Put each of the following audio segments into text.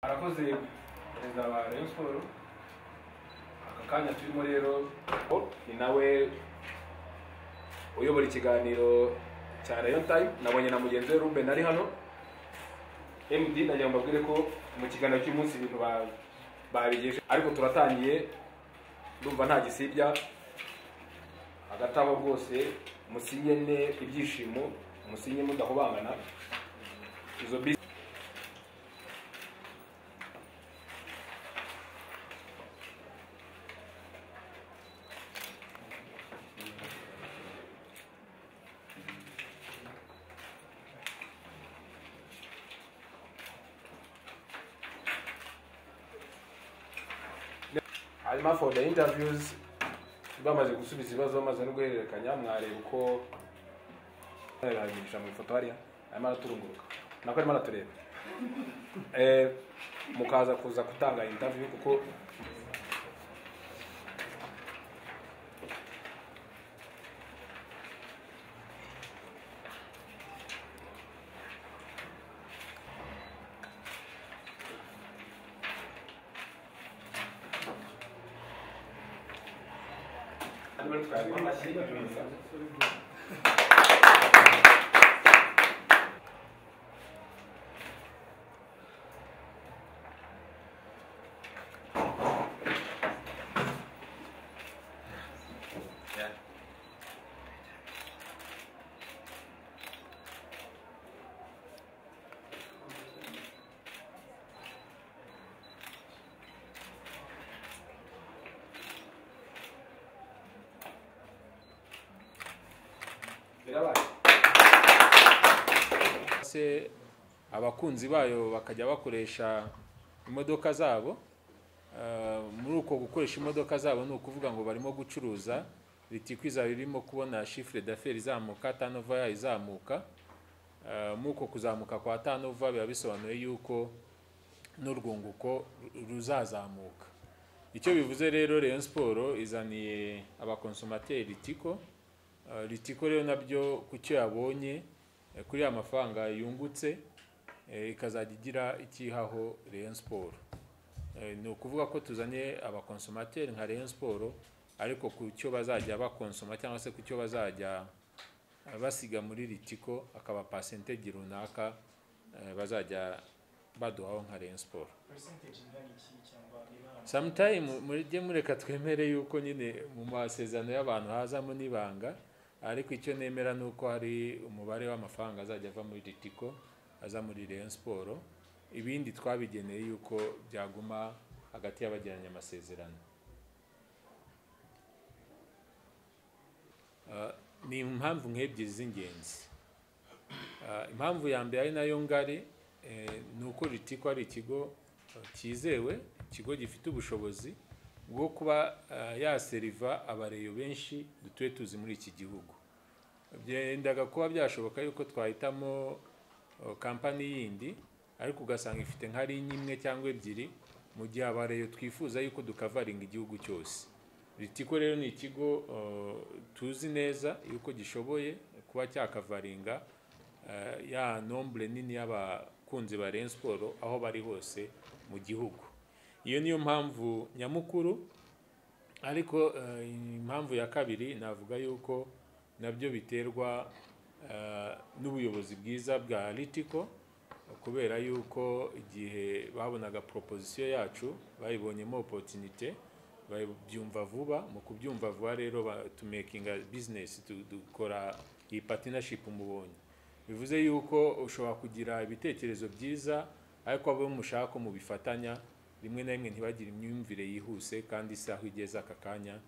murakoze perezida wa rayon siporo aka kanya turimo rero ni nawe uyobora ikiganiro cya rayon time nabonye na mugenzi we ruben ari hano md nagira ngo mbabwire ko mu kiganiro cy'umunsi ibintu ba- babigejeje ariko turatangiye ndumva nta gisibya hagati aho rwose musinyene ibyishimo musinye mudahobangana izo bisi hanyuma for the interviews bamaze gusubiza ibibazo bamaze no guhererekanya mwareba uko aragisha mu ifoto hariya arimo araturunguruka nako arimo aratureba Eh, mukaza kuza gutanga interview kuko birabaye se abakunzi bayo bakajya bakoresha imodoka zabo Eh, muri uko gukoresha imodoka zabo ni ukuvuga ngo barimo gucuruza ritikwiza birimo kubona shifure d'affaires izamuka tanova yayo izamuka Eh, muri uko kuzamuka kwa tanova biba bisobanuye yuko n'urwunguko ru- ruzazamuka icyo bivuze rero Rayon Sport izaniye abakonsomateri ritiko Eh, ritiko rero nabyo ku cyo yabonye eh, kuri ya mafaranga yungutse eh, ikazajya igira ikihaho Rayon Sport Eh, ni ukuvuga ko tuzanye abakonsomateri nka Rayon Sport ariko ku cyo bazajya bakonsoma cyangwa se ku cyo bazajya eh, basiga muri ritiko akaba pasentegi runaka eh, bazajya baduhaho nka Rayon Sport percentage ingana iki cyangwa ibara sometime mujye mureka twemere yuko nyine mu masezerano y'abantu hazamo n'ibanga ariko icyo nemera ni uko hari umubare w'amafaranga azajya ava muri ritiko aza muri Rayon siporo ibindi twabigeneye yuko byaguma hagati y'abagiranye amasezerano Ah, ni impamvu nk'ebyiri z'ingenzi Ah, impamvu ya mbere ari nayo ngari eh, ni uko ritiko ari ikigo eh, cyizewe ikigo gifite ubushobozi bwo kuba eh, yaseriva abareyo benshi dutuye tuzi muri iki gihugu byendaga kuba byashoboka yuko twahitamo eh, kampani yindi ariko ugasanga ifite nka rinye imwe cyangwa ebyiri mu gihe abareyo twifuza yuko dukavaringa igihugu cyose ritiko rero ni ikigo eh, tuzi neza yuko gishoboye kuba cyakavaringa eh, ya nombre nini y'abakunzi ba Rayon Sport aho bari hose mu gihugu iyo niyo mpamvu nyamukuru ariko eh, impamvu ya kabiri navuga yuko nabyo biterwa eh, n'ubuyobozi bwiza bwa Litico kubera yuko igihe babonaga proposition yacu bayibonyemo opportunity babyumva vuba mu kubyumva vuba rero ba- tumekinga business tu- dukora iyi partnership mubonye bivuze yuko ushobora kugira ibitekerezo byiza ariko abo mushaka mubifatanya rimwe na rimwe ntibagire imyumvire yihuse kandi isaha igeze aka kanya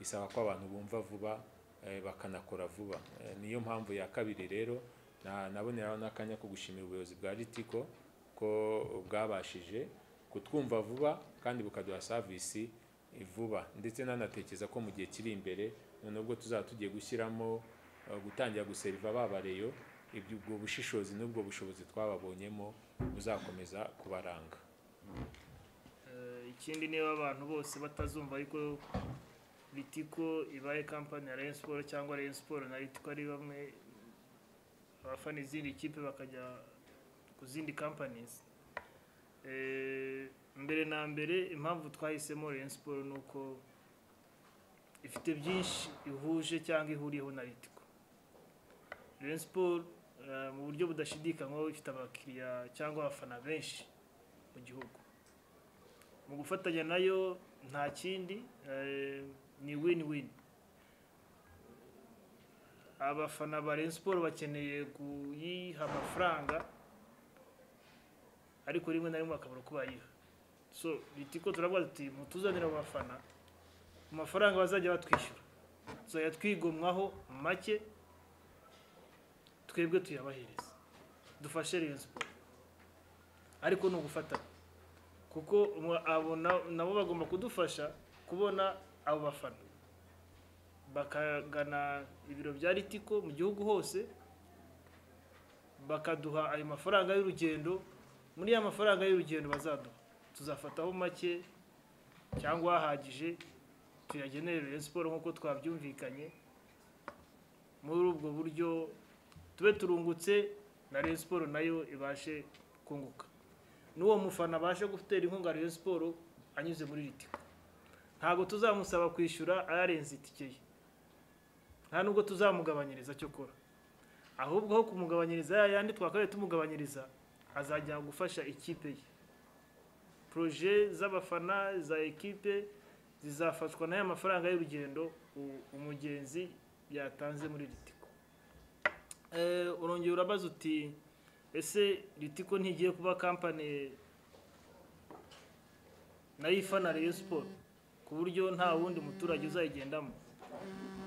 isaba ko abantu bumva vuba eh, bakanakora vuba Eh, niyo mpamvu ya kabiri rero na- naboneraho n'akanya ko gushimira ubuyobozi bwa ritiko ko bwabashije kutwumva vuba kandi bukaduha savisi vuba ndetse nanatekereza ko mu gihe kiri imbere noneho ubwo tuzaba tugiye gushyiramo eh, gutangira guseriva babareyo ibyo ubwo bushishozi n'ubwo bushobozi twababonyemo buzakomeza kubaranga Eh, ikindi niba abantu bose batazumva ariko litiko ibaye kampani ya Rayon Sport cyangwa Rayon Sport na litiko ari bamwe abafana izindi kipe bakajya ku zindi companies Eh, mbere na mbere impamvu twahisemo Rayon Sports ni uko ifite byinshi ihuje cyangwa ihuriyeho na Ritiko Rayon Sports eh, mu buryo budashidikanywaho ifite abakiriya cyangwa abafana benshi mu gihugu mu gufatanya nayo nta kindi eh, ni win win abafana ba Rayon Sports bakeneye kuyiha amafaranga ariko rimwe na rimwe bakabura uko bayiha so bitiko turavuga tuti mutuzanire abo bafana mu mafaranga bazajya batwishyura tuzajya twigomwaho make twebwe tuyabahereza dufashe Rayon Sports ariko ni ugufatanya kuko umu- abo na- nabo bagomba kudufasha kubona abo bafana bakagana ibiro bya ritiko mu gihugu hose bakaduha ayo mafaranga y'urugendo muri ya mafaranga y'urugendo bazaduha tuzafataho make cyangwa ahagije tuyagenere Rayon Sports nk'uko twabyumvikanye muri ubwo buryo tube turungutse na Rayon Sports nayo ibashe kunguka n'uwo mufana abashe gutera inkunga Rayon Sports anyuze muri Ritiko ntabwo tuzamusaba kwishyura ayarenze itike ye nta nubwo tuzamugabanyiriza cyo kora ahubwo aho kumugabanyiriza ya yandi twakabaye tumugabanyiriza azajya gufasha ikipe ye proje z'abafana za ekipe zizafashwa n'aya mafaranga y'urugendo u- umugenzi yatanze muri ritiko Eh, urongera urabaza uti ese ritiko ntigiye kuba kampani nayo ifana Rayon Sports ku buryo nta wundi muturage uzayigendamo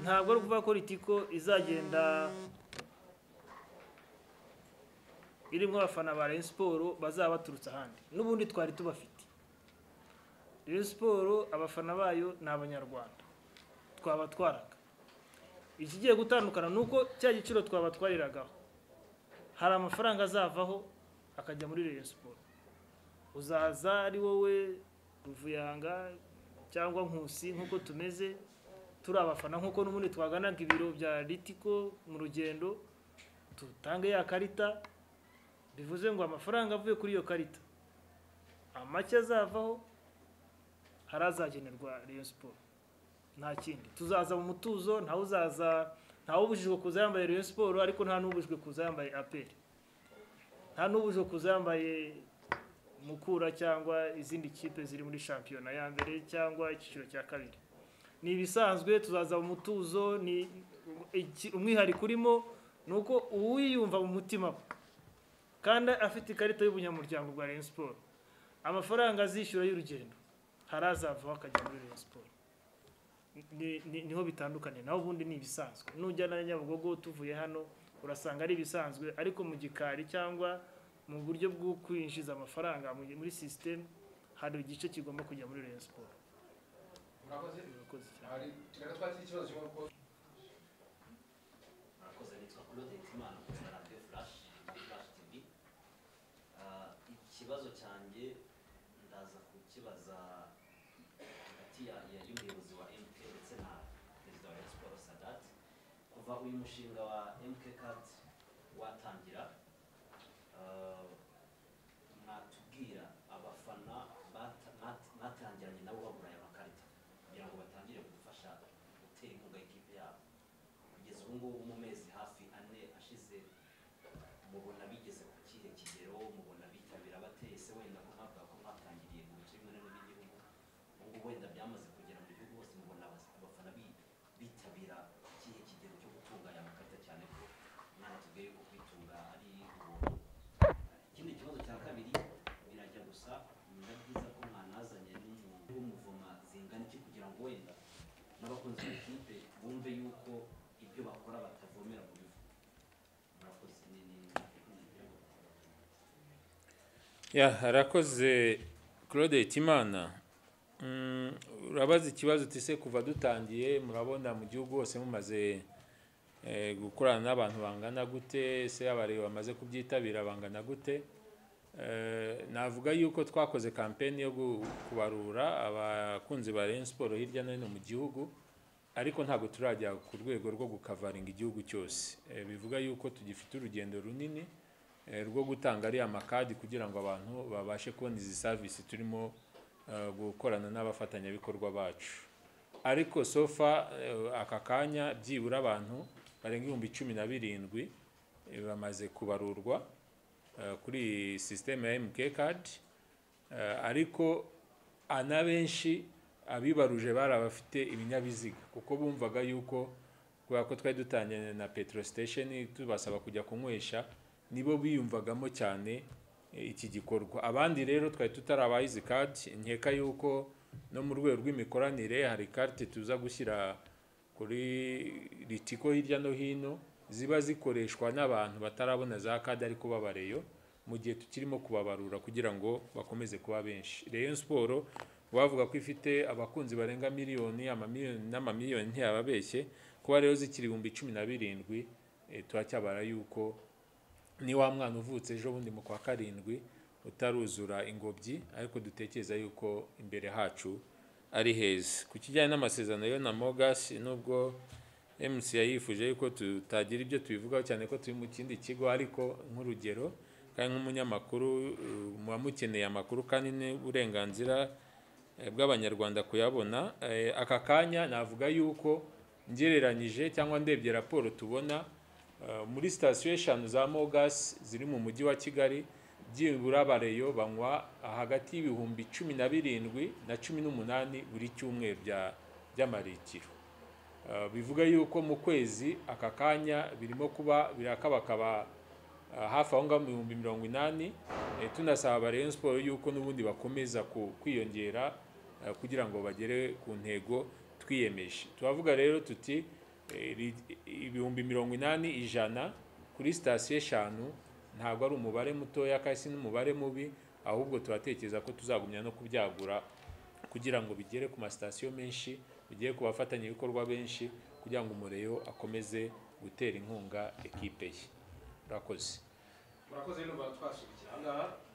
ntabwo ari ukuvuga ko ritiko izagenda irimo abafana ba Rayon Sports bazaba baturutse ahandi n'ubundi twari tubafite Rayon Sports abafana bayo ni abanyarwanda twaba twaraga ikigiye gutandukana ni uko cya giciro twaba twariragaho hari amafaranga azavaho akajya muri Rayon Sports uzaza ari wowe Ruvuyanga cyangwa Nkusi nk'uko tumeze turi abafana nk'uko n'ubundi twaganaga ibiro bya Ritiko mu rugendo tutange ya karita bivuze ngo amafaranga avuye kuri iyo karita amake azavaho hari azagenerwa Rayon Sports nta kindi tuzaza mu mutuzo ntawe uzaza ntawe ubujijwe kuza yambaye Rayon Sports ariko nta n'ubujijwe kuza yambaye APR nta n'ubujijwe kuza yambaye Mukura cyangwa izindi kipe ziri muri shampiyona ya mbere cyangwa icyiciro cya kabiri ni ibisanzwe tuzaza mu mutuzo ni iki- umwihariko urimo ni uko uwiyumva mu mutima we kandi afite ikarita y'ubunyamuryango bwa Rayon Sports amafaranga azishyura y'urugendo hari azavaho akajya muri Rayon Sports Ni- ni- niho bitandukanye naho ubundi ni ibisanzwe nujyana na Nyabugogo tuvuye hano urasanga ari ibisanzwe ariko mu gikari cyangwa mu buryo bwo kwinjiza amafaranga mu- muri sisiteme hari igice kigomba kujya muri Rayon Sports murakoze Urakoze cyane. hari reka twakire ikibazo kimwe kuko murakoze nitwa claude hitimana kuri radiyo flash kuri flash tv Ah, ikibazo cyanjye ndaza kukibaza hagati ya- ya- y'umuyobozi wa mk ndetse na perezida wa Rayon Sports sadat kuva uyu mushinga wa mk card watangira ah, mwatubwira abafana bata- mwat- mwatangiranye nabo babura aya makarita kugira ngo batangire gufasha gutera inkunga y'ikipe yabo kugeza ubu ngubu mu mezi hafi ane ashize mubona bigeze ku kihe kigero mubona bitabira bateye se wenda ko mwavuga ko mwatangiriye mu bice bimwe na bimwe by'igihugu ubu ngubu wenda byamaze kugera mu gihugu hose mubona abas- abafana bi- bitabira ikihe kigero cyo gutunga aya makarita cyane ko mwanatubwiye yuko kwitunga ari ubuntu ikindi kibazo cya kabiri birajya gusa biba byiza ko mwanazanye n'umuntu w'umuvoma zingana iki kugira ngo wenda n'abakunzi b'ikipe bumve yuko ibyo bakora batavomera mu bivu murakoze ni ni Ya, harakoze Claude Hitimana Mm, urabaza ikibazo uti se kuva dutangiye murabona mu gihugu hose mumaze eh, gukorana n'abantu bangana gute se abareba bamaze kubyitabira bangana gute Eh, navuga yuko twakoze kampeni yo gu- kubarura abakunzi ba Rayon Sports hirya no hino mu gihugu ariko ntabwo turajya ku rwego rwo gukavaringa igihugu cyose Eh, bivuga yuko tugifite urugendo runini eh, rwo gutanga ariya makadi kugira ngo abantu babashe kubona izi serivisi turimo eh, gukorana n'abafatanyabikorwa bacu ariko sofa eh, aka kanya byibura abantu barenga ibihumbi cumi na birindwi eh, bamaze kubarurwa eh, kuri iyi sisiteme ya MK card Eh, ariko anabenshi abibaruje bari abafite ibinyabiziga kuko bumvaga yuko kubera ko twari dutangiranye na petrol station tubasaba kujya kunywesha nibo biyumvagamo cyane eh, iki gikorwa abandi rero twari tutarabaha izi kati nkeka yuko no mu rwego rw'imikoranire hari kati tuza gushyira kuri ritiko hirya no hino ziba zikoreshwa n'abantu batarabona za kadi ariko babareyo mu gihe tukirimo kubabarura kugira ngo bakomeze kuba benshi Rayon Sport bavuga ko ifite abakunzi barenga miliyoni amamiliyoni n'amamiliyoni ntiyababeshye kuba rero zikiri ibihumbi cumi na birindwi eh, turacyabara yuko ni wa mwana uvutse ejo bundi mu kwa karindwi utaruzura ingobyi ariko dutekereza yuko imbere hacu ari heza ku kijyanye n'amasezerano yo na mogas nubwo mc yayifuje yuko tutagira ibyo tubivugaho cyane ko turi mu kindi kigo ariko nk'urugero kandi nk'umunyamakuru uh, muba mukeneye amakuru kandi n'uburenganzira eh, bw'abanyarwanda kuyabona Eh, aka kanya navuga yuko ngereranyije cyangwa ndebye raporo tubona eh, muri sitasiyo eshanu za mogas ziri mu mujyi wa kigali byibura abareyo banywa hagati y'ibihumbi cumi na birindwi na cumi n'umunani buri cyumweru bya- by'amarikiro Uh, bivuga yuko mu kwezi aka kanya birimo kuba birakabakaba uh, hafi aho ngaho mu bihumbi mirongo inani eh, tunasaba Rayon Sport yuko n'ubundi bakomeza ku- kwiyongera uh, kugira ngo bagere ku ntego twiyemeje turavuga rero tuti eh, ri- ibihumbi mirongo inani ijana kuri sitasiyo eshanu ntabwo ari umubare mutoya kandi si n'umubare mubi ahubwo turatekereza ko tuzagumya no kubyagura kugira ngo bigere ku masitasiyo menshi bigere ku bafatanyabikorwa benshi kugira ngo umureyo akomeze gutera inkunga ekipe ye urakoze murakoze n'ubu twasubikira aha ngaha